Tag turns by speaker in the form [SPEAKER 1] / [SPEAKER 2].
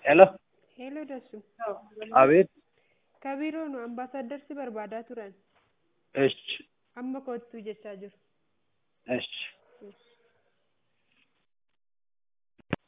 [SPEAKER 1] Hello.
[SPEAKER 2] Hello Dassu.
[SPEAKER 1] Abeet.
[SPEAKER 2] Kabiroon ambaasaaddarsi barbaadaa turan.
[SPEAKER 1] Esh.
[SPEAKER 2] Amma kottuu jechaa jiru.
[SPEAKER 1] Esh.